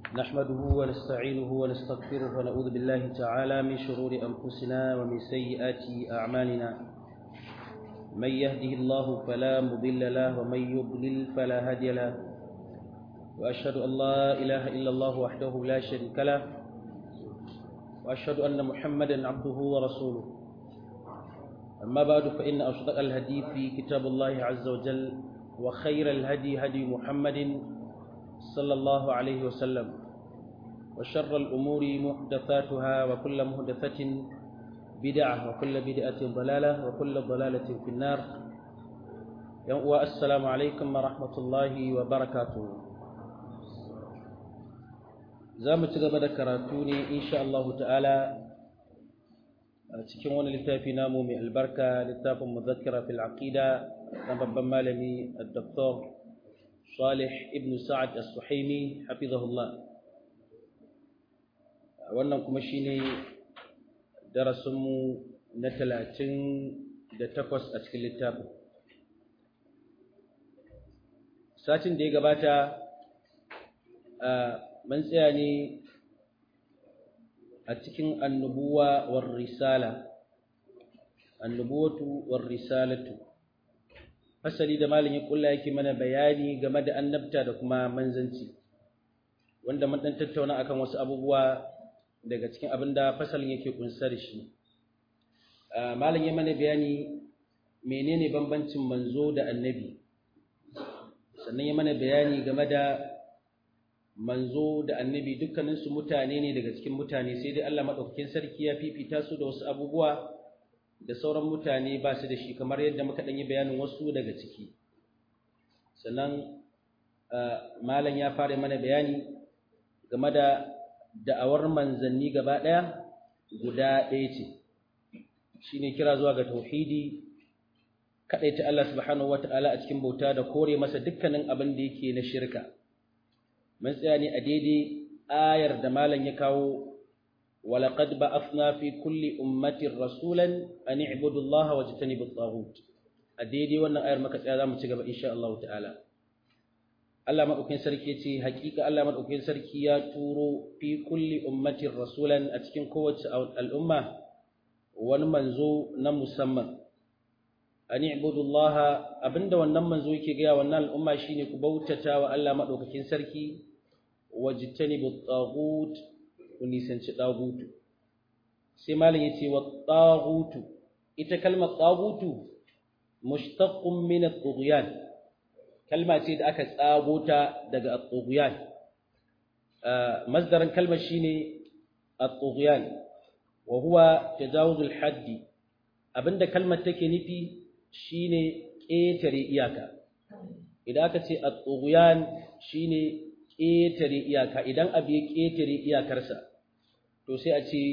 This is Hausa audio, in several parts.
نحمده ونستعينه ونستغفره ونعوذ بالله تعالى من شرور أنفسنا ومن سيئات أعمالنا من يهده الله فلا مضل له ومن يضلل فلا هادي له وأشهد أن لا إله إلا الله وحده لا شريك له وأشهد أن محمدا عبده ورسوله أما بعد فإن أصدق الهدي في كتاب الله عز وجل وخير الهدي هدي محمد صلى الله عليه وسلم وشر الأمور محدثاتها وكل محدثة بدعة وكل بدعة ضلالة وكل ضلالة في النار السلام عليكم ورحمة الله وبركاته زام تغبى كراتوني إن شاء الله تعالى cikin wani littafi namu mai albarka littafin muzakkira fil aqida na babban malami Dr. Salih ibn Sa'ad As-Suhaimi hafizahullah wannan kuma shine darasinmu na talatin da takwas a cikin littafin satin da ya gabata mun tsaya ne a cikin annubuwa war risala annubuwatu war risalatu fasali da malin ya kulla yake mana bayani game da annabta da kuma manzanci wanda mun dan tattauna akan wasu abubuwa daga cikin abin da fasalin yake kunsar shi malin ya mana bayani menene bambancin manzo da annabi sannan ya mana bayani game da manzo da annabi dukkaninsu mutane ne daga cikin mutane sai dai Allah maɗaukakin sarki ya fifita su da wasu abubuwa da sauran mutane ba su da shi kamar yadda muka ɗanyi bayanin wasu daga ciki sannan malam ya fara mana bayani game da da'awar manzanni gaba ɗaya guda ɗaya ce shi ne kira zuwa ga tauhidi kaɗaita Allah subhanahu wata'ala a cikin bauta da kore masa dukkanin abin da yake na shirka mun tsaya ne a daidai ayar da malam ya kawo walaqad ba'athna fi kulli ummatin rasulan an i'budu Allah wa tajtanibu at-taghut a daidai wannan ayar muka tsaya zamu ci gaba insha Allah ta'ala Allah madaukakin sarki ce hakika Allah madaukakin sarki ya turo fi kulli ummatin rasulan a cikin kowace al'umma wani manzo na musamman an i'budu Allah abinda wannan manzo yake ga wannan al'umma shine ku bautata wa Allah madaukakin sarki wajtanibu at-taghut ku nisanci tagutu sai malam yace wa tagutu ita kalmar tagutu mushtaqqun min at-tughyan kalma ce da aka tsago ta daga at-tughyan masdarin kalmar shine at-tughyan wa huwa tajawuz al-hadd abinda kalmar take nufi shine ƙetare iyaka idan aka ce at-tughyan shine ƙetare iyaka idan abu ya ƙetare iyakarsa to sai a ce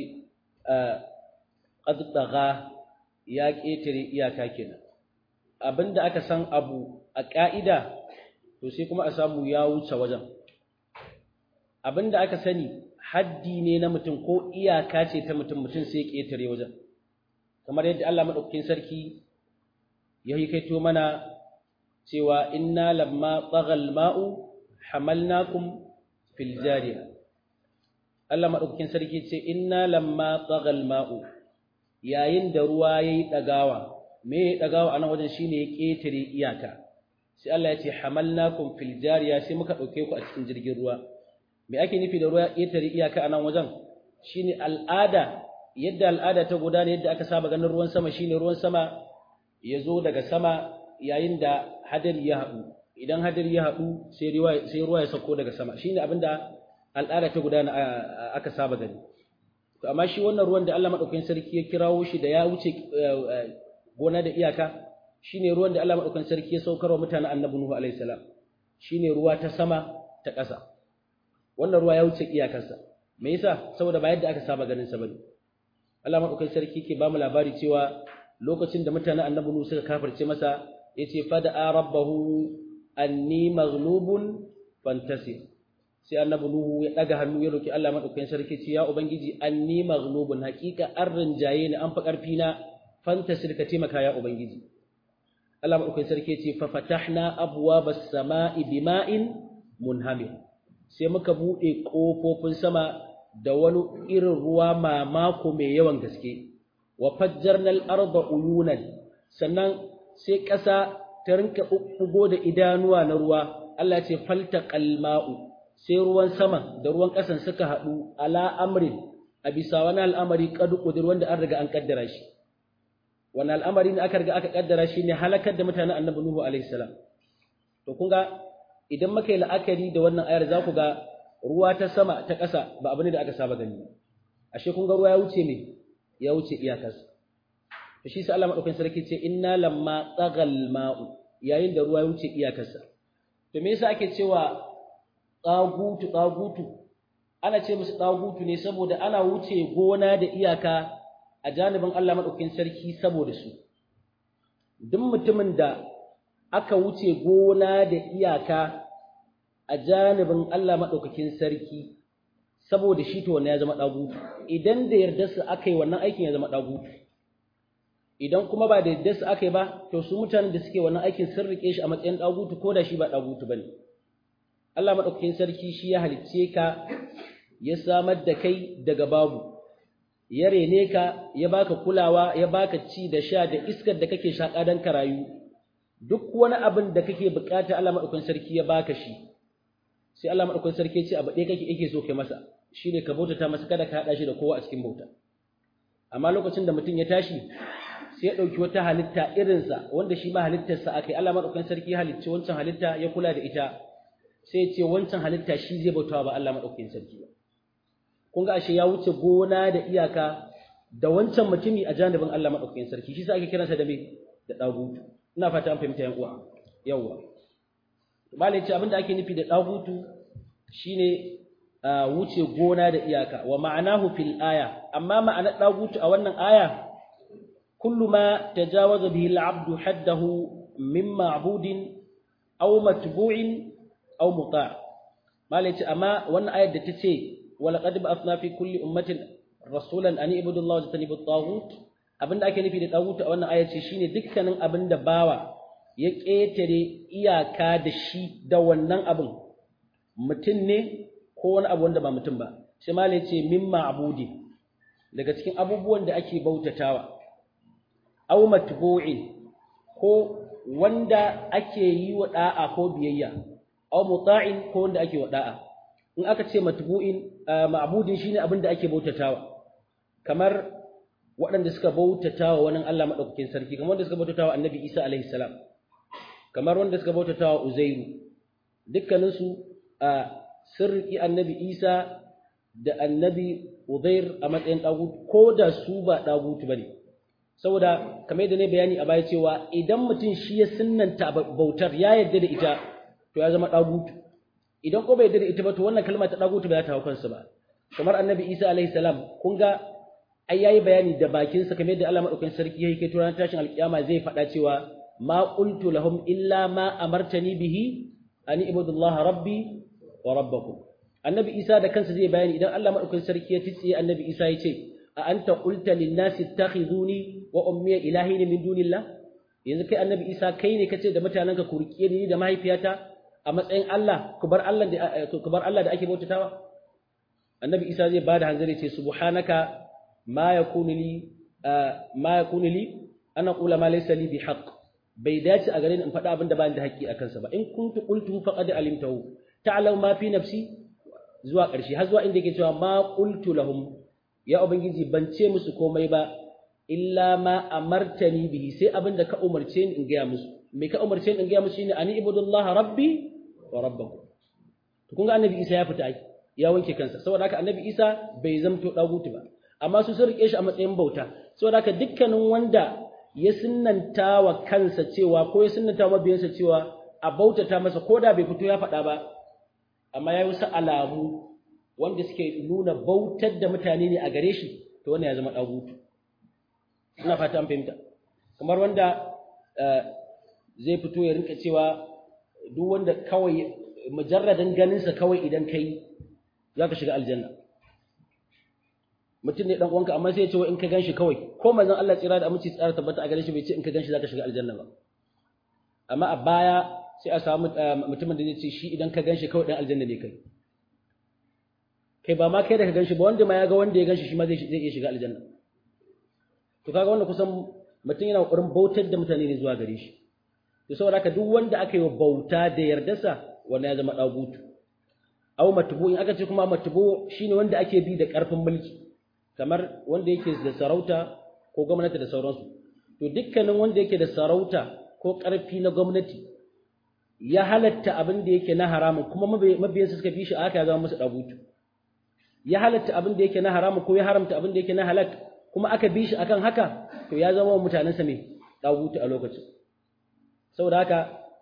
ƙaddaga ya ƙetare iyaka kenan abinda aka san abu a ƙa'ida to sai kuma a samu ya wuce wajen abinda aka sani haddi ne na mutum ko iyaka ce ta mutum mutum sai ƙetare wajen kamar yadda Allah maɗaukakin sarki ya yi kaito mana cewa inna lamma tsagal ma'u hamalnakum fil jariya Allah madaukakin sarki ce inna lamma tsagal ma'u yayin da ruwa yayi dagawa me ya dagawa anan wajen shine ya ketare iyaka sai Allah ya ce hamalnakum fil jariya sai muka dauke ku a cikin jirgin ruwa me ake nufi da ruwa ya ketare iyaka anan wajen shine al'ada yadda al'ada ta gudana yadda aka saba ganin ruwan sama shine ruwan sama ya zo daga sama yayin da hadari ya haɗu idan hadari ya haɗu sai ruwa ya sauko daga sama shine abinda al'ada ta gudana aka saba gani to amma shi wannan ruwan da Allah madaukakin sarki ya kirawo shi da ya wuce gona da iyaka shine ruwan da Allah madaukakin sarki ya saukar wa mutanen Annabi Nuhu alaihi salam shine ruwa ta sama ta ƙasa wannan ruwa ya wuce iyakarsa me yasa saboda ba yadda aka saba ganin sa bane Allah madaukakin sarki ke ba mu labari cewa lokacin da mutanen Annabi Nuhu suka kafirce masa yace fada'a rabbahu anni maghlubun fantasir sai annabi nuhu ya daga hannu ya roki Allah madaukakin sarki ce ya ubangiji anni maghlubun haqiqa an rinjaye ni an fa karfi na fantasir ka taimaka ya ubangiji Allah madaukakin sarki ce fa fatahna abwabas sama'i bima'in munhamir sai muka buɗe ƙofofin sama da wani irin ruwa mamako mai yawan gaske wa fajjarnal arda uyunan sannan sai ƙasa ta rinka ɓuɓɓugo da idanuwa na ruwa Allah ce falta qalma'u sai ruwan sama da ruwan ƙasan suka haɗu ala amrin a bisa wani al'amari kadu kudur wanda an riga an kaddara shi wani al'amari ne aka riga aka kaddara shi ne halakar da mutanen annabi nuhu alaihi salam to kun ga idan muka yi la'akari da wannan ayar za ku ga ruwa ta sama ta ƙasa ba abu ne da aka saba gani ashe kun ga ruwa ya wuce me ya wuce iyakarsa to shi sai Allah madaukakin sarki ce inna lamma tsagal ma'u yayin da ruwa ya wuce iyakarsa to me yasa ake cewa tsagutu tsagutu ana ce musu tsagutu ne saboda ana wuce gona da iyaka a janibin Allah madaukakin sarki saboda su duk mutumin da aka wuce gona da iyaka a janibin Allah madaukakin sarki saboda shi to wannan ya zama dagutu idan da yarda su aka yi wannan aikin ya zama dagutu idan kuma ba da yarda su aka yi ba to su mutanen da suke wannan aikin sun rike shi a matsayin dagutu ko da shi ba dagutu bane Allah madaukakin sarki shi ya halicce ka ya samar da kai daga babu ya rene ka ya baka kulawa ya baka ci da sha da iskar da kake shaka dan ka rayu duk wani abin da kake bukata Allah madaukakin sarki ya baka shi sai Allah madaukakin sarki ya ce abu ɗaya kake yake so kai masa shine ka bautata masa kada ka hada shi da kowa a cikin bauta amma lokacin da mutum ya tashi sai ya dauki wata halitta irinsa wanda shi ma halittarsa akai Allah madaukakin sarki ya halicci wancan halitta ya kula da ita sai ya ce wancan halitta shi zai bautawa ba Allah madaukakin sarki ba kun ga ashe ya wuce gona da iyaka da wancan mutumi a janibin Allah madaukakin sarki shi sa ake kiransa da me da dagutu ina fata an fahimta yan uwa yawa malai ce abinda ake nufi da dagutu shine wuce gona da iyaka wa ma'anahu fil aya amma ma'anar dagutu a wannan aya kullu ma tajawaza bihi al-'abdu haddahu min ma'budin aw matbu'in aw muta' malai ce amma wannan ayar da ta ce ولقد بعثنا في كل أمة رسولا أن اعبدوا الله واجتنبوا الطاغوت abinda ake nufi da tagut a wannan aya ce shine dukkanin abinda bawa ya ƙetare iyaka da shi da wannan abin mutum ne ko wani abu wanda ba mutum ba sai malai ce min ma'budi daga cikin abubuwan da ake bautatawa aw matbu'in ko wanda ake yi wa da'a ko biyayya aw muta'in ko wanda ake wa da'a in aka ce matbu'in ma'budin shine abin da ake bautatawa kamar waɗanda suka bautatawa wani Allah madaukakin sarki kamar wanda suka bautatawa Annabi Isa alaihi salam kamar wanda suka bautatawa Uzairu dukkanin su sirri Annabi Isa da Annabi Uzair a matsayin dagut ko da su ba dagut bane saboda kamar yadda ne bayani a baya cewa idan mutum shi ya sunnanta bautar ya yarda da ita to ya zama dagutu idan ko bai da ita ba to wannan kalma ta dagutu ba ta hawo kansa ba kamar annabi Isa alaihi salam kun ga ai yayi bayani da bakin sa kamar yadda Allah madaukakin sarki yake kai turan tashin alkiyama zai faɗa cewa ma qultu lahum illa ma amartani bihi an ibudullaha rabbi wa rabbakum annabi Isa da kansa zai bayani idan Allah madaukakin sarki ya titsiye annabi Isa ya ce a anta qulta lin nasi ittakhizuni wa ummi ilahin min dunillah yanzu kai annabi Isa kai ne kace da mutanenka ku rike ni da mahaifiyata a matsayin Allah ku bar Allah da ku bar Allah da ake bautatawa annabi Isa zai bada hanzari ce subhanaka ma yakunu li ma yakunu li ana qula ma laysa li bihaq bai dace a gare ni in faɗa abin da ba da haƙƙi a kansa ba in kuntu qultu faqad alimtahu ta'lamu ma fi nafsi zuwa ƙarshe har zuwa inda yake cewa ma qultu lahum ya ubangiji ban ce musu komai ba illa ma amartani bihi sai abin da ka umarce ni in gaya musu me ka umarce ni in gaya musu shine ani ibudullaha rabbi wa rabbakum to kun ga annabi Isa ya fita ai ya wanke kansa saboda haka annabi Isa bai zamto dagutu ba amma su sun rike shi a matsayin bauta saboda haka dukkanin wanda ya sunnanta wa kansa cewa ko ya sunnanta wa mabiyansa cewa a bautata masa ko da bai fito ya faɗa ba amma ya yi wasu alamu wanda suke nuna bautar da mutane ne a gare shi to wannan ya zama dagutu ina fata an fahimta kamar wanda zai fito ya rinka cewa duk wanda kawai mujarradin ganinsa kawai idan kai za ka shiga aljanna mutum ne dan uwanka amma sai ya ce in ka ganshi kawai ko manzon Allah tsira da aminci tsara tabbata a gare shi bai ce in ka ganshi za ka shiga aljanna ba amma a baya sai a samu mutumin da zai ce shi idan ka ganshi kawai dan aljanna ne kai kai ba ma kai da ka ganshi ba wanda ma ya ga wanda ya ganshi shi ma zai zai iya shiga aljanna to kaga wannan kusan mutum yana kokarin bautar da mutane ne zuwa gare shi to saboda haka duk wanda aka yi wa bauta da yardarsa wannan ya zama dagutu aw matbu in aka ce kuma matbu shine wanda ake bi da karfin mulki kamar wanda yake da sarauta ko gwamnati da sauransu to dukkanin wanda yake da sarauta ko karfi na gwamnati ya halatta abin da yake na haramun kuma mabiyansa suka bi shi aka ya zama musu dagutu ya halatta abin da yake na haramun ko ya haramta abin da yake na halak kuma aka bi shi akan haka to ya zama wa mutanensa mai dagutu a lokacin saboda haka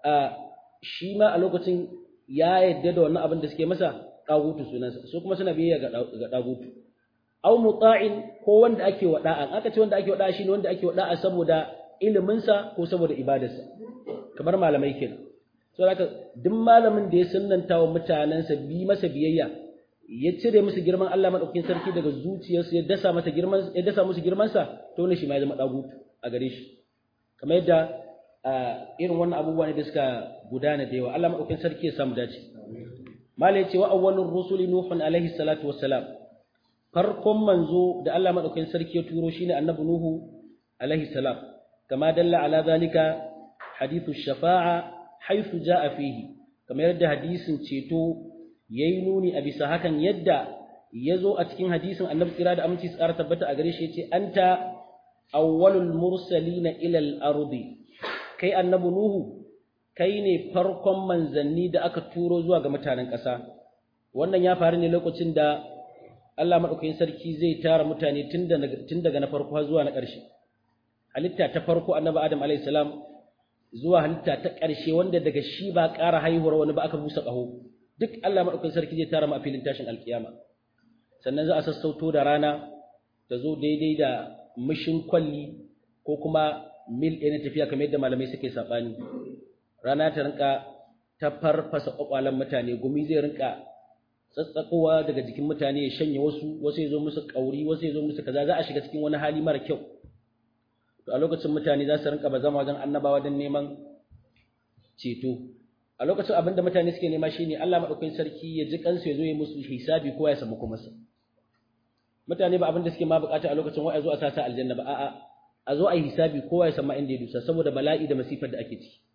shi ma a lokacin ya yadda da wannan abin da suke masa dagutu sunansa su kuma suna biyayya ga dagutu aw muta'in ko wanda ake wa da'a aka ce wanda ake wa da'a shine wanda ake wa da'a saboda iliminsa ko saboda ibadarsa kamar malamai kenan saboda haka duk malamin da ya sunnanta wa mutanensa bi masa biyayya ya cire musu girman Allah madaukakin sarki daga zuciyarsu ya dasa masa girman ya dasa musu girman sa to ne shi ma ya zama dagutu a gare shi kamar yadda irin wannan abubuwa ne da suka gudana da yawa Allah madaukakin sarki ya samu dace mala yace wa awwalur rusuli nuhun alaihi salatu wassalam farkon manzo da Allah madaukakin sarki ya turo shine annabi nuhu alaihi salam kama dalla ala zalika hadithu shafa'a haythu jaa fihi kamar yadda hadisin ceto yayi nuni a bisa hakan yadda yazo a cikin hadisin annabi tsira da aminci tsara tabbata a gare shi yace anta awwalul mursalina ila al-ardi kai annabi nuhu kai ne farkon manzanni da aka turo zuwa ga mutanen ƙasa wannan ya faru ne lokacin da Allah madaukakin sarki zai tara mutane tun daga na farko zuwa na ƙarshe halitta ta farko annabi adam alayhi salam zuwa halitta ta ƙarshe wanda daga shi ba ƙara haihuwar wani ba aka busa ƙaho duk Allah madaukakin sarki zai tara mu a filin tashin alkiyama sannan za a sassauto da rana ta zo daidai da mishin kwalli ko kuma mil ɗaya na tafiya kamar yadda malamai suke saɓani rana ta rinka ta farfasa ƙwaƙwalen mutane gumi zai rinka tsatsakowa daga jikin mutane ya shanye wasu wasu ya zo musu ƙauri wasu ya zo musu kaza za a shiga cikin wani hali mara kyau to a lokacin mutane za su rinka bazama wajen annabawa don neman ceto a lokacin abinda mutane suke nema shine Allah madaukakin sarki ya ji kansu ya zo ya musu hisabi ko ya samu kuma sa mutane ba abinda suke ma bukata a lokacin wai a zo a sasa aljanna ba a'a a zo a yi hisabi kowa ya san ma inda ya dusa saboda bala'i da masifar da ake ciki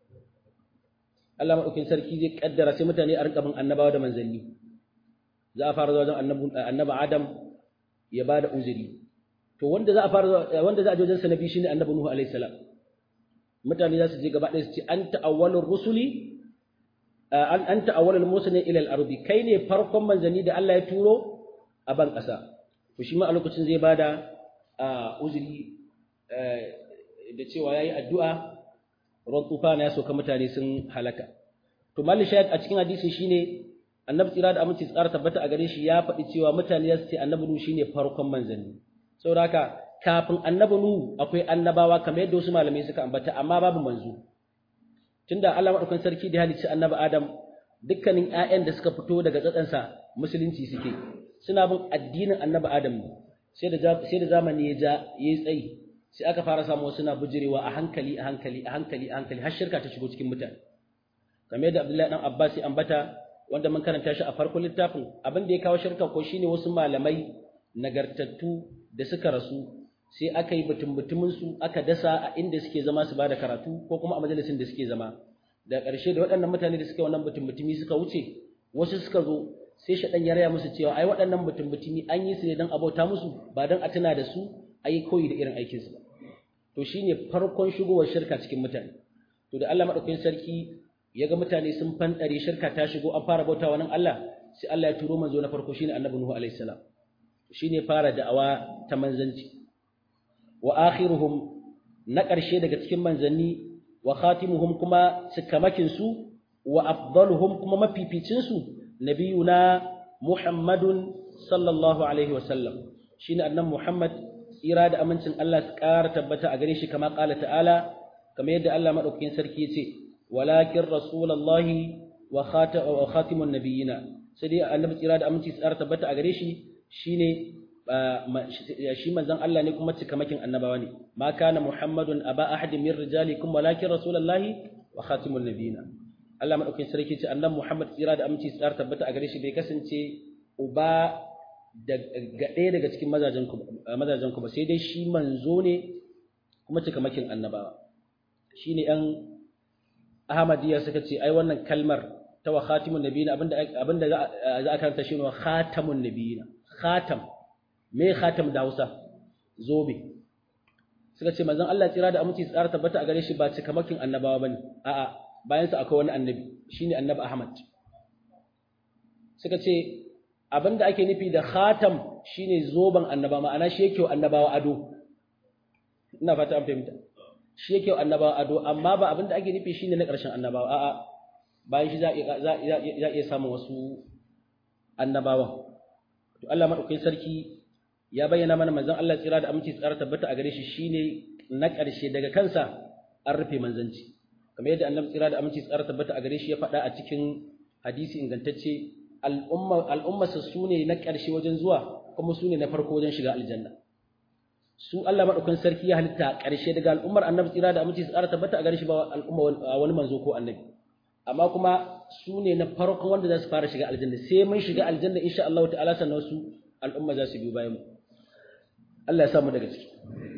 Allah madaukakin sarki zai kaddara sai mutane a rinka bin annabawa da manzanni za a fara zuwa wajen annabi Adam ya ba da uzuri to wanda za a fara wanda za a je wajen sa nabi shine annabi Nuhu alaihi salam mutane za su je gaba ɗaya su ce anta awwalur rusuli an anta awwalul mursalin ila al-ardi kai ne farkon manzanni da Allah ya turo a ban ƙasa to shi ma a lokacin zai bada uzuri da cewa yayi addu'a ruwan tufana ya soka mutane sun halaka to malli shahid a cikin hadisin shine annabi tsira da aminci tsara tabbata a gare shi ya faɗi cewa mutane za su ce annabi nuhu shine farkon manzanni saboda haka kafin annabi nuhu akwai annabawa kamar yadda wasu malamai suka ambata amma babu manzo tunda Allah madaukakin sarki da halicci annabi Adam dukkanin ƴaƴan da suka fito daga tsatsansa musulunci suke suna bin addinin annabi Adam ne sai da sai da zamani ya ja yayi tsayi sai aka fara samu suna bujirewa a hankali a hankali a hankali a hankali har shirka ta shigo cikin mutane kamar yadda Abdullahi dan Abbas ya ambata wanda mun karanta shi a farkon littafin abin da ya kawo shirka ko shine wasu malamai nagartattu da suka rasu sai aka yi butun su aka dasa a inda suke zama su bada karatu ko kuma a majalisin da suke zama da ƙarshe da waɗannan mutane da suke wannan butun butumi suka wuce wasu suka zo sai shaɗan ya raya musu cewa ai waɗannan butun butumi an yi su ne don abauta musu ba don a tuna da su a yi koyi da irin aikinsu ba to shine farkon shigowar shirka cikin mutane to da Allah madaukakin sarki ya ga mutane sun fanɗare shirka ta shigo an fara bauta wa nan Allah sai Allah ya turo manzo na farko shine Annabi Nuhu alaihi salam shine fara da'awa ta manzanci wa akhiruhum na ƙarshe daga cikin manzanni wa khatimuhum kuma cikamakin su wa afdaluhum kuma mafificin su nabiyuna Muhammadun sallallahu alaihi wa sallam shine annabi Muhammad tsira da amincin Allah su ƙara tabbata a gare shi kama ƙala ta'ala kamar yadda Allah maɗaukakin sarki ya ce walakin rasulallahi wa khatimun nabiyina sai dai annabi tsira da aminci su ƙara tabbata a gare shi shine shi manzon Allah ne kuma cikamakin annabawa ne ma kana muhammadun aba ahadin min rijalikum walakin rasulallahi wa khatimun nabiyina Allah maɗaukakin sarki ce annabi Muhammad tsira da aminci su ƙara tabbata a gare shi bai kasance uba ga ɗaya daga cikin mazajen ku ba sai dai shi manzo ne kuma cikamakin annabawa shi ne ‘yan ahmadiyya suka ce ai wannan kalmar ta wa khatimun nabiyina abinda za a karanta shi ne wa khatamun nabiyina khatam me khatam da hausa zobe suka ce manzon Allah tsira da aminci tsara tabbata a gare shi ba cikamakin annabawa bane a'a bayan sa akwai wani annabi shine annabi Ahmad suka ce abinda ake nufi da khatam shine zoban annaba ma'ana shi yake annabawa ado ina fata an fahimta shi yake annabawa ado amma ba abinda ake nufi shine na ƙarshen annabawa a'a bayan shi za za iya samun wasu annabawan to Allah madaukakin sarki ya bayyana mana manzon Allah tsira da aminci tsara tabbata a gare shi shine na ƙarshe daga kansa an rufe manzanci kamar yadda annabi tsira da aminci tsara tabbata a gare shi ya faɗa a cikin hadisi ingantacce al'umma al'umma su ne na ƙarshe wajen zuwa kuma su ne na farko wajen shiga aljanna su Allah madaukakin sarki ya halitta ƙarshe daga al'ummar annabi tsira da aminci tsara tabbata a gare shi ba al'umma wani manzo ko annabi amma kuma su ne na farkon wanda za su fara shiga aljanna sai mun shiga aljanna insha Allah ta'ala sannan su al'umma za su biyo bayan mu Allah ya samu daga ciki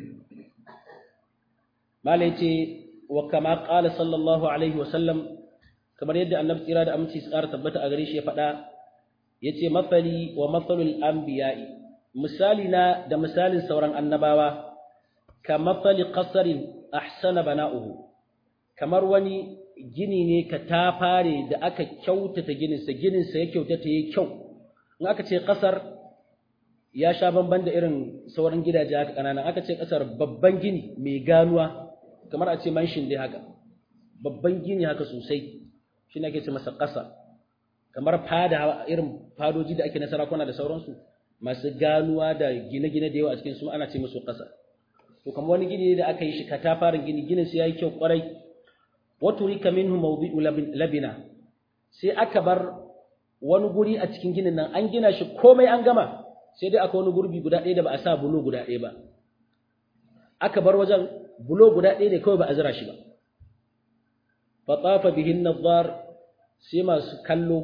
malai ce wa kama qala sallallahu alaihi wa sallam kamar yadda annabi tsira da aminci su ƙara tabbata a gare shi ya faɗa yace mafali wa mafalul anbiya'i misali na da misalin sauran annabawa ka mafali qasarin ahsana bana'uhu kamar wani gini ne ka ta fare da aka kyautata gininsa gininsa ya kyautata ya kyau in aka ce ƙasar ya sha bamban da irin sauran gidaje haka ƙananan aka ce ƙasar babban gini mai ganuwa kamar a ce manshin dai haka babban gini haka sosai shi ne ake ce masa ƙasa kamar fada irin fadoji da ake na sarakuna da sauransu masu ganuwa da gine-gine da yawa a cikin su ana ce musu ƙasa to kamar wani gini da aka yi shi katafarin gini ginin sai yayi kyau kwarai waturika minhu mawdi'u labina sai aka bar wani guri a cikin ginin nan an gina shi komai an gama sai dai akwai wani gurbi guda ɗaya da ba a sa bulo guda ɗaya ba aka bar wajen bulo guda ɗaya ne kawai ba a zira shi ba fatafa bihin nadhar sai masu kallo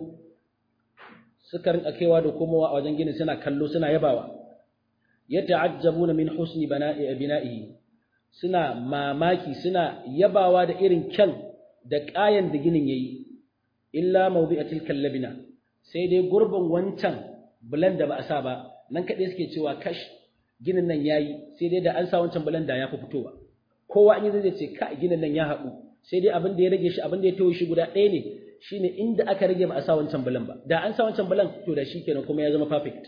suka rinka kaiwa da komowa a wajen ginin suna kallo suna yabawa yata'ajjabuna min husni bina'ihi suna mamaki suna yabawa da irin kyan da ƙayan da ginin yayi illa mawdi'atil kallabina sai dai gurbin wancan bulan da ba a sa ba nan kaɗai suke cewa kash ginin nan yayi sai dai da an sa wancan bulan da ya fi fitowa kowa an yi zai ce ka ginin nan ya haɗu sai dai abin da ya rage shi abin da ya tawo shi guda ɗaya ne shine inda aka rage ba a sa wancan bulan ba da an sa wancan bulan to da shi kenan kuma ya zama perfect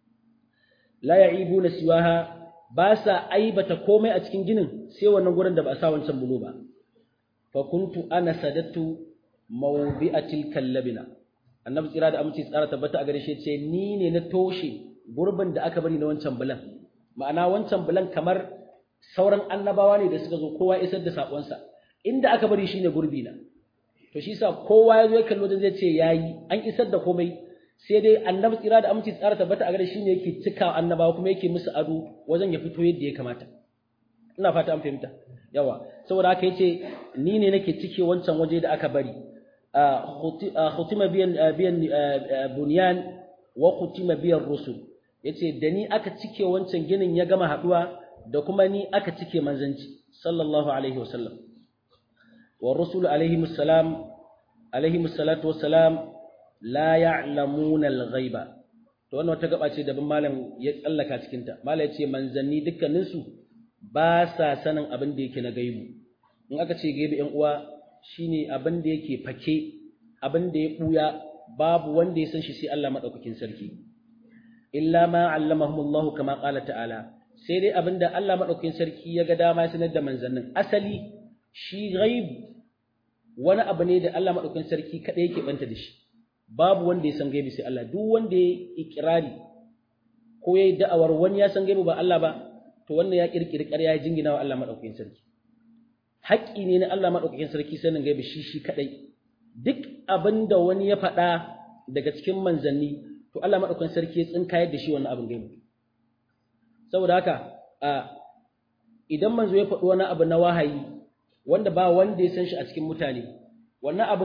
la ya'ibuna siwaha ba sa aibata komai a cikin ginin sai wannan gurin da ba a sa wancan bulo ba fa kuntu ana sadatu mawdi'atil kallabina annabi tsira da aminci tsara tabbata a gare shi ce ni ne na toshe gurbin da aka bari na wancan bulan ma'ana wancan bulan kamar sauran annabawa ne da suka zo kowa isar da sakonsa inda aka bari shine gurbi na to shi sa kowa ya zo ya kallo da zai ce yayi an isar da komai sai dai annabi tsira da aminci tsara tabbata a gare shi ne yake cika annabawa kuma yake musu ado wajen ya fito yadda ya kamata ina fata an fahimta yawa saboda haka yace ni ne nake cike wancan waje da aka bari khutima biyan biyan bunyan wa khutima biyan rusul yace da ni aka cike wancan ginin ya gama haduwa da kuma ni aka cike manzanci sallallahu alaihi wasallam wa rusul alaihi assalam alaihi salatu wassalam la ya'lamuna al-ghaiba to wannan wata gaba ce daban malam ya tsallaka cikin ta malam ya ce manzanni dukkanin su ba sa sanin abin da yake na gaibu in aka ce gaibu ƴan uwa shine abin da yake fake abin da ya buya babu wanda ya san shi sai Allah madaukakin sarki illa ma allamahumullah kama qala ta'ala sai dai abin da Allah madaukakin sarki ya ga dama ya sanar da manzannin asali shi ghaib wani abu ne da Allah madaukakin sarki kada yake banta da shi babu wanda ya san gaibi sai Allah duk wanda ya ikirari ko yayi da'awar wani ya san gaibi ba Allah ba to wannan ya kirkiri ƙarya ya jingina wa Allah madaukakin sarki haƙƙi ne na Allah madaukakin sarki sanin gaibi shi shi kadai duk abinda wani ya faɗa daga cikin manzanni to Allah madaukakin sarki ya tsinkayar da shi wannan abin gaibi saboda haka a idan manzo ya faɗi wani abu na wahayi wanda ba wanda ya san shi a cikin mutane wannan abin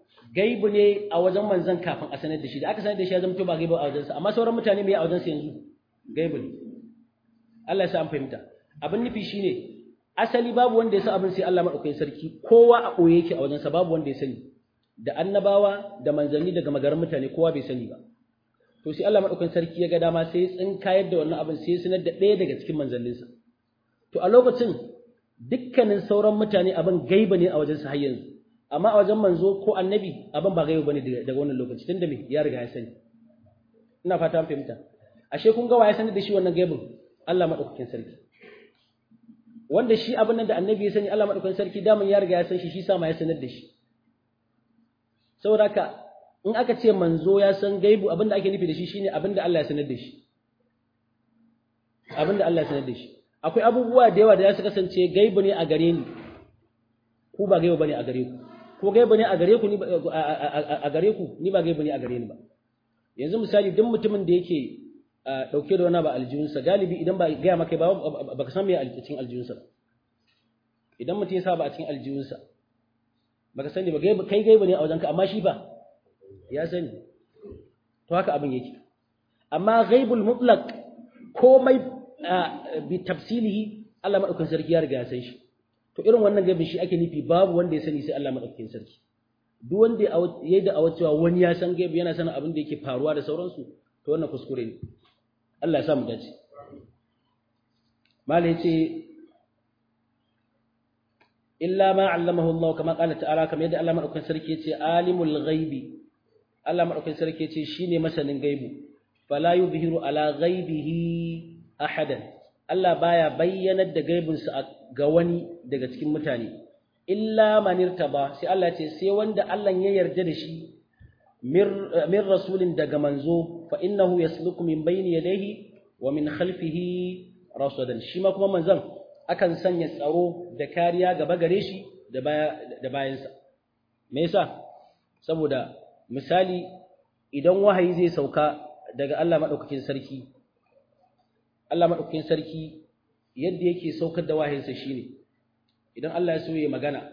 gaibu ne a wajen manzon kafin a sanar da shi da aka sanar da shi ya zama to ba gaibu a wajensa amma sauran mutane me a wajensa yanzu gaibu ne Allah ya sa an fahimta abin nufi shine asali babu wanda ya san abin sai Allah madaukakin sarki kowa a boye yake a wajensa babu wanda ya sani da annabawa da manzanni daga magaran mutane kowa bai sani ba to sai Allah madaukakin sarki ya ga dama sai ya tsinkayar da wannan abin sai ya sanar da ɗaya daga cikin manzanninsa to a lokacin dukkanin sauran mutane abin gaiba ne a wajensa har yanzu amma a wajen manzo ko annabi abin ba gaiba bane daga wannan lokaci tunda me ya riga ya sani ina fata an fahimta ashe kun ga ya sanar da shi wannan gaibin Allah madaukakin sarki wanda shi abin nan da annabi ya sani Allah madaukakin sarki daman ya riga ya san shi shi sa ma ya sanar da shi saboda haka in aka ce manzo ya san gaibu abin da ake nufi da shi shine abin da Allah ya sanar da shi abin da Allah ya sanar da shi akwai abubuwa da yawa da za su kasance gaibu ne a gare ni ku ba gaibu bane a gare ku ko gaibu ne a gare ku ni a gare ku ni ba gaibu ne a gare ni ba yanzu misali duk mutumin da yake dauke da wani ba aljihunsa galibi idan ba gaya maka ba baka san me a cikin aljihunsa idan mutum ya sa ba a cikin aljihunsa baka sani ba kai gaibu ne a wajenka amma shi ba ya sani to haka abin yake amma ghaibul mutlaq komai bi tafsilihi Allah madaukakin sarki ya riga ya san shi to irin wannan gaibin shi ake nufi babu wanda ya sani sai Allah madaukakin sarki duk wanda ya da awacewa wani ya san gaibi yana sanin abin da yake faruwa da sauransu to wannan kuskure ne Allah ya sa mu dace mala yace illa ma allamahu Allah kama qala ta'ala kamar yadda Allah madaukakin sarki yace alimul ghaibi Allah madaukakin sarki yace shine masanin gaibu fala yubhiru ala ghaibihi ahadan Allah baya bayyanar da gaibinsa ga wani daga cikin mutane illa man irtaba sai Allah ce sai wanda Allah ya yarda da shi min rasulin daga manzo fa innahu yasluku min bayni yadayhi wa min khalfihi rasulan shi ma kuma manzon akan sanya tsaro da kariya gaba gare shi da baya da bayansa me yasa saboda misali idan wahayi zai sauka daga Allah madaukakin sarki Allah madaukakin sarki yadda yake saukar da wahayinsa shine idan Allah ya so ya magana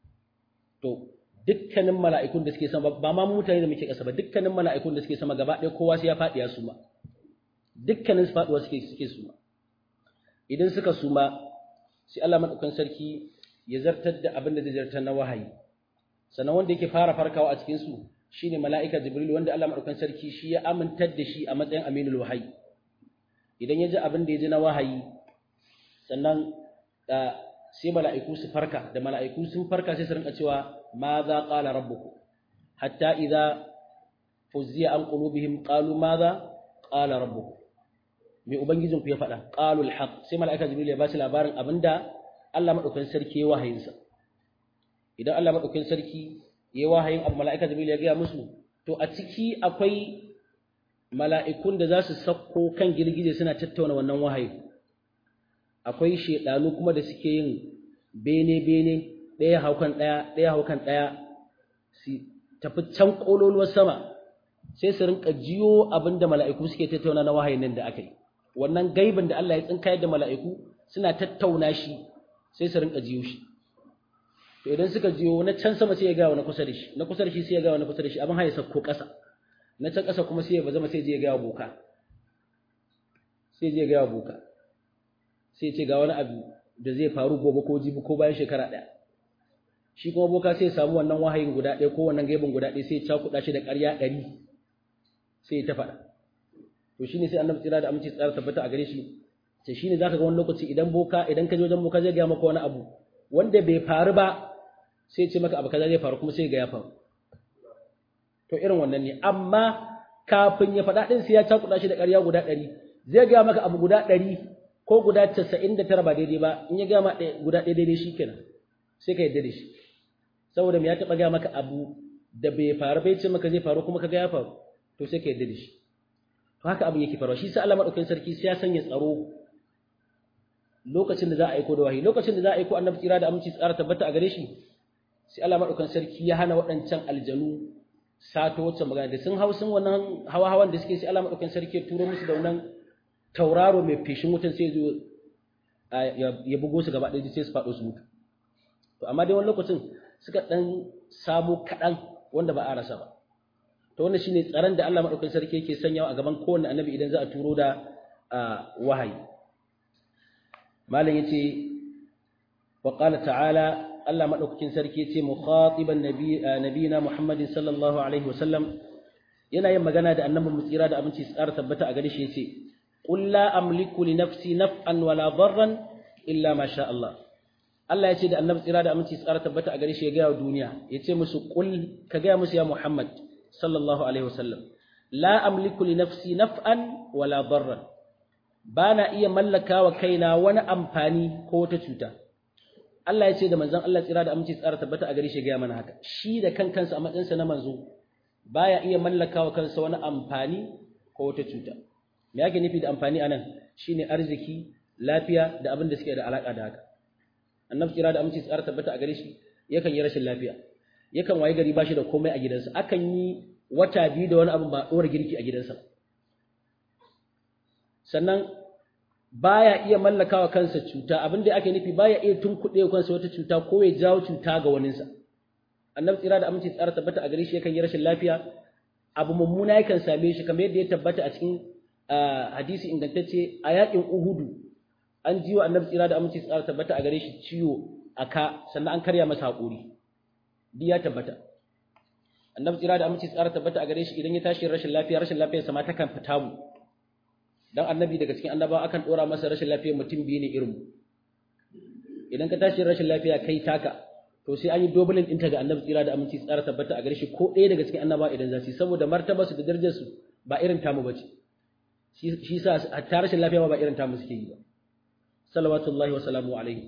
to dukkanin mala'ikun da suke sama ba ma mutane da muke ƙasa ba dukkanin mala'ikun da suke sama gaba ɗaya kowa sai ya faɗi ya suma dukkanin su faɗuwa suke suke suma idan suka suma sai Allah madaukakin sarki ya zartar da abin da zai zartar na wahayi sannan wanda yake fara farkawa a cikin su shine mala'ika jibril wanda Allah madaukakin sarki shi ya amintar da shi a matsayin aminul wahayi idan ya ji abin da ya ji na wahayi sannan sai mala'iku su farka da mala'iku sun farka sai su rinka cewa ma za qala rabbukum hatta idza fuzziya an qulubihim qalu ma za qala rabbukum me ubangijin ku ya faɗa qalu alhaq sai mala'ika jibril ya ba su labarin abinda Allah madaukakin sarki ya wahayin sa idan Allah madaukakin sarki ya wahayin abu mala'ika jibril ya ga musu to a ciki akwai mala'ikun da za su sakko kan girgije suna tattauna wannan wahayi akwai shedanu kuma da suke yin bene-bene ɗaya haukan ɗaya ɗaya haukan ɗaya su tafi can ƙololuwar sama sai su rinka jiyo abin da mala'iku suke tattauna na wahayin nan da aka yi wannan gaibin da Allah ya tsinkayar da mala'iku suna tattauna shi sai su rinka jiyo shi to idan suka jiyo na can sama sai ya gawa na kusa da shi na kusa da shi sai ya gawa na kusa da shi abin haye sakko ƙasa na can ƙasa kuma sai ya bazama sai ya gawa boka sai ya gawa boka sai ce ga wani abu da zai faru gobe ko jibi ko bayan shekara ɗaya shi kuma boka sai ya samu wannan wahayin guda ɗaya ko wannan gaibin guda ɗaya sai ya cakuɗa shi da ƙarya ɗari sai ya ta faɗa to shine sai annabi tsira da aminci tsara tabbata a gare shi ce shine zaka ga wani lokaci idan boka idan ka je wajen boka zai ga maka wani abu wanda bai faru ba sai ce maka abu kaza zai faru kuma sai ga ya faru to irin wannan ne amma kafin ya faɗa ɗin sai ya cakuɗa shi da ƙarya guda ɗari zai ga maka abu guda ɗari ko guda casa'in da tara ba daidai ba in ya gama guda ɗaya daidai shi kenan sai ka yadda da shi saboda me ya taɓa gaya maka abu da bai faru bai ce maka zai faru kuma ka ga ya faru to sai ka yadda da shi to haka abin yake faruwa shi sa Allah madaukakin sarki sai ya sanya tsaro lokacin da za a aiko da wahayi lokacin da za a aiko annabi tsira da aminci tsara tabbata a gare shi sai Allah madaukakin sarki ya hana waɗancan aljanu sato wacce magana da sun hau sun wannan hawa hawan da suke sai Allah madaukakin sarki ya turo musu da wannan tauraro mai feshin wutan sai zo ya bugo su gaba ɗaya sai su faɗo su mutu to amma dai wani lokacin suka ɗan samu kaɗan wanda ba a rasa ba to wannan shine tsaron da Allah madaukakin sarki yake sanyawa a gaban kowanne annabi idan za a turo da wahayi malam yace wa qala ta'ala Allah madaukakin sarki yace mukhatiban nabi nabiyina Muhammadin sallallahu alaihi wasallam yana yin magana da annabi mu tsira da abinci tsara tabbata a gare shi yace qul la amliku li nafsi naf'an wala darran illa ma sha Allah Allah ya ce da annabi tsira da aminci tsara tabbata a gare shi ya gaya wa duniya ya ce musu qul ka gaya musu ya Muhammad sallallahu alaihi wasallam la amliku li nafsi naf'an wala darran bana iya mallaka wa kaina wani amfani ko wata cuta Allah ya ce da manzon Allah tsira da aminci tsara tabbata a gare shi ya gaya mana haka shi da kan kansa a matsayinsa na manzo baya iya mallaka wa kansa wani amfani ko wata cuta me yake nufi da amfani anan shine arziki lafiya da abin da suke da alaka da haka annabi kira da aminci tsara tabbata a gare shi yakan yi rashin lafiya yakan waye gari bashi da komai a gidansa akan yi wata biyu da wani abu ba dora girki a gidansa sannan baya iya mallakawa kansa cuta abin da ake nufi baya iya tunkuɗe kansa wata cuta ko ya jawo cuta ga waninsa annabi tsira da aminci tsara tabbata a gare shi yakan yi rashin lafiya abu mummuna yakan same shi kamar yadda ya tabbata a cikin hadisi ingantacce a yakin uhudu an jiwa annabi tsira da aminci tsara tabbata a gare shi ciwo a ka sannan an karya masa haƙuri duk ya tabbata annabi tsira da aminci tsara tabbata a gare shi idan ya tashi rashin lafiya rashin lafiyar sa ma ta kan fita mu dan annabi daga cikin annabawa akan dora masa rashin lafiya mutum biyu ne irin mu idan ka tashi rashin lafiya kai taka to sai an yi dobulin ɗinta ga annabi tsira da aminci tsara tabbata a gare shi ko ɗaya daga cikin annabawa idan za su yi saboda martabarsu da darajarsu ba irin tamu ba ce shi sa hatta rashin lafiya ba irin tamu suke yi ba salawatullahi wa salamu alaihi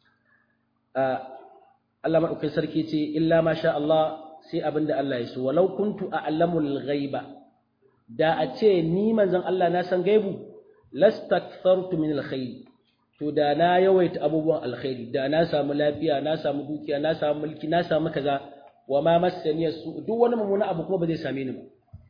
Allah madaukakin sarki ce illa ma sha Allah sai abinda Allah ya so walau kuntu a'lamul ghaiba da a ce ni manzon Allah na san gaibu lastakthartu min alkhair to da na yawaita abubuwan alkhairi da na samu lafiya na samu dukiya na samu mulki na samu kaza wa ma massani su duk wani mummuna abu kuma ba zai same ni ba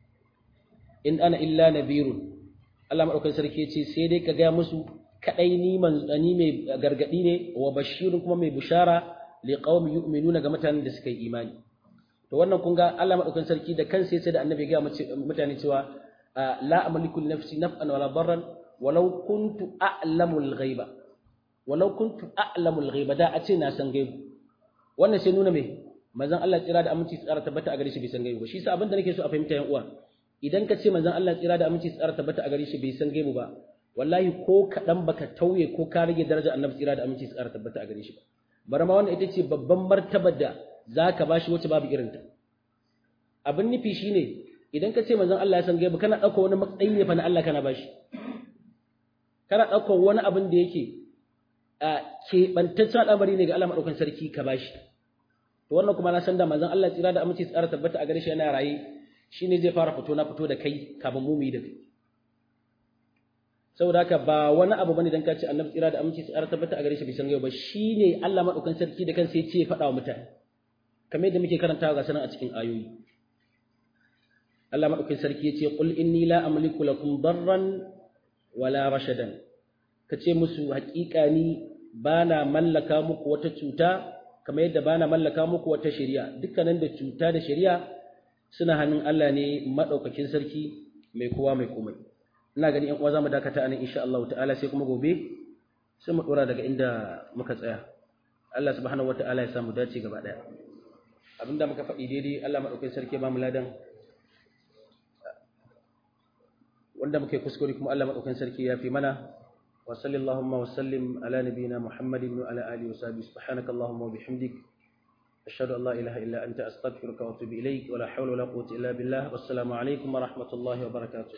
in ana illa nabirun Allah madaukakin sarki ya ce sai dai ka ga musu kadai ni manzani mai gargadi ne wa bashirun kuma mai bushara li qaumi yu'minuna ga mutanen da suka yi imani to wannan kun ga Allah madaukakin sarki da kansa sai da annabi ga mutane cewa la amliku li nafsi naf'an wala darran walau kuntu a'lamu al-ghaiba walau kuntu a'lamu al-ghaiba da a ce na san gaibu wannan sai nuna me manzon Allah tsira da aminci tsara tabbata a gare shi bai san gaibu ba shi yasa abin da nake so a fahimta yan uwa idan ka ce manzon Allah tsira da aminci tsara tabbata a gare shi bai san gaibu ba wallahi ko kaɗan baka tauye ko ka rage daraja annabi tsira da aminci tsara tabbata a gare shi ba bari ma wannan ita ce babban martabar da zaka bashi wacce babu irinta abin nufi shine idan ka ce manzon Allah ya san gaibu kana ɗauka wani matsayi ne fa na Allah kana bashi kana ɗauka wani abin da yake a keɓantaccen al'amari ne ga Allah maɗaukan sarki ka bashi to wannan kuma na san da manzon Allah tsira da aminci tsara tabbata a gare shi yana raye shine zai fara fito na fito da kai kafin mu mu yi da kai saboda haka ba wani abu bane dan ka ce annabi tsira da aminci tsara tabbata a gare shi bai san ba shine Allah madaukan sarki da kansa ya ce ya faɗa wa mutane kamar yadda muke karantawa ga sanan a cikin ayoyi Allah madaukan sarki ya ce qul inni la amliku lakum darran wala rashadan kace musu haƙiƙa ni bana mallaka muku wata cuta kamar yadda bana mallaka muku wata shari'a dukkanin da cuta da shari'a suna hannun Allah ne madaukakin sarki mai kowa mai komai ina gani ƴan uwa zamu dakata anan insha Allah ta'ala sai kuma gobe sai mu dora daga inda muka tsaya Allah subhanahu wata'ala ya samu dace gaba daya abinda muka faɗi daidai Allah madaukakin sarki ba mu ladan wanda muke kuskure kuma Allah madaukakin sarki ya fi mana wa sallallahu wa sallim ala nabiyyina Muhammadin wa ala alihi wa sahbihi subhanaka allahumma wa bihamdik ashhadu an la ilaha illa anta astaghfiruka wa atubu ilaik wa la hawla wa la quwwata illa billah wassalamu alaikum wa rahmatullahi wa barakatuh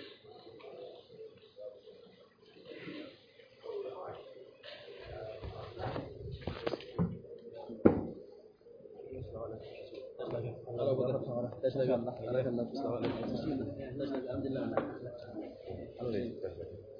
الحمد لله